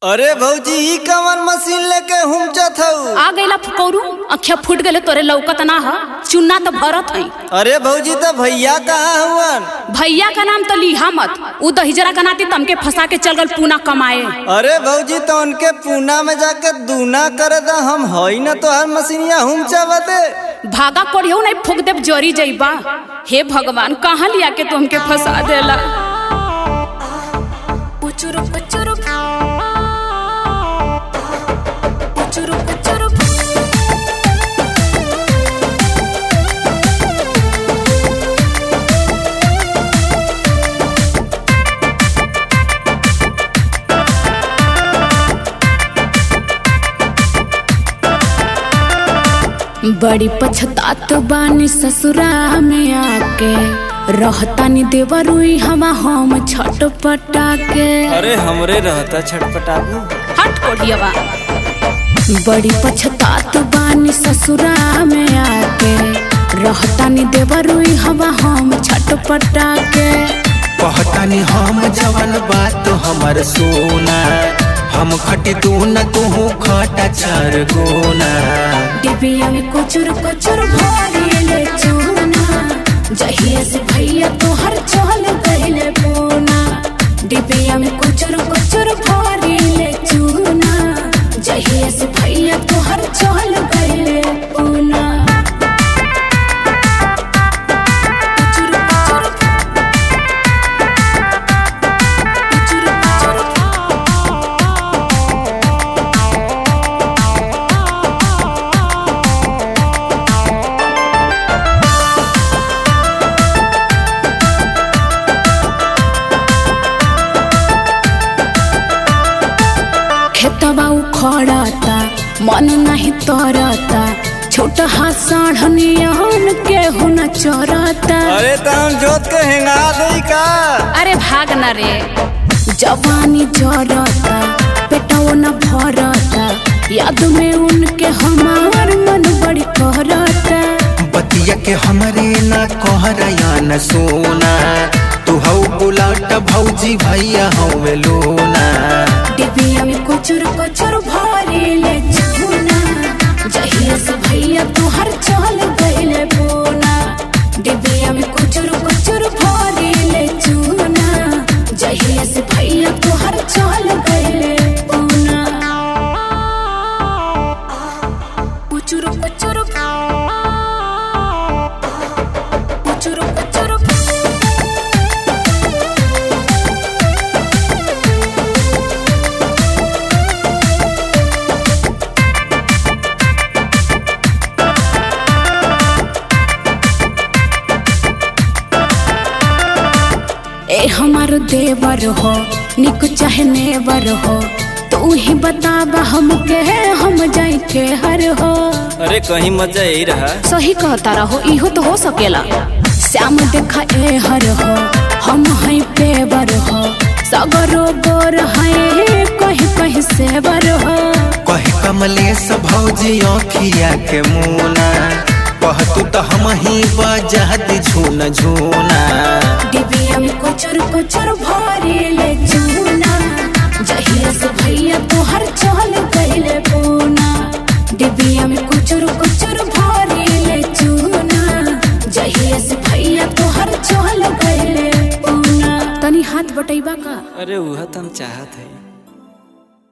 अरे भौजी ई कवन मशीन लेके हुमचत हऊ आ गईला फुकौरू अखिया फूट गले तोरे लौकत ना ह चुन्ना तो भरत है अरे भौजी तो भैया कहाँ हुवन भैया का नाम तो लिहा मत उ दहिजरा का नाती तमके फंसा के चल गल पूना कमाए अरे भौजी तो उनके पूना में जाके दूना करे दा हम हई न तो हर मशीनिया हुमचावते भागा कोढ़ियो नहीं फूक देव जरी जइबा हे भगवान कहाँ लिया के तू हमके फंसा देला पुचुरु पुचुरु पुचुरु पुचुरु बड़ी पछतात बानी ससुरा में आके रहतानी देवरुई हवा हम छटपटा के अरे हमरे रहता छटपटाबू हट कोढ़ियवा बड़ी पछतात बानी ससुरा में आके रहतानी देवरुई हवा हम छटपटा के कहतानी हम जवन बात हमर सोना हम खटी तू न तू खटा चार गोना डिबिया में कुचुर कुचुर भरिले चूना जहिया से भैया तोहर चल गइले पूना डिबिया में कुचुर कुचुर भरिले चूना जहिया से भैया तोहर चल गइले पूना कुचुर कुचुर कुचुर कुचुर खेतबा उखड़ता मन नहीं तरता छोटा हाथ साढ़नियन के हुन चरता अरे तो हम जोत के हेंगा दई का अरे भाग न रे जवानी जरता पेटो न भरता याद में उनके हमार मन बड़ी कहरता बतिया के हमरे न कहरया न सोना तू हऊ बुलाट भौजी भैया हऊ लोना डिबिया में कुचुर कुचुर भरिले चूना जहिया से भैया तोहर चल गइले बोना डिबिया में कुचुर कुचुर भरिले चूना जहिया से भैया तोहर चल गइले बोना कुचुर कुचुर कुचुर कुचुर ए हमार देवर हो निक चाहे नेवर हो तू ही बताबा हमके हम जाई के हर हो अरे कहीं मजा यही रहा सही कहता रहो इहो तो हो सकेला श्याम देखा ए हर हो हम हैं पेवर हो सगरो गोर हैं कहीं कहीं सेवर हो कहे कमलेश भौजी अखिया के मुना कहतू तो हम ही बजात झून झूना डिबिया में कुचुर कुचुर भरिले चूना जहिया से भैया तोहर चल गइले पूना डिबिया में कुचुर कुचुर भरिले चूना जहिया से भैया तोहर चल गइले पूना तनी हाथ बटैबा का अरे वह तो हम चाहत है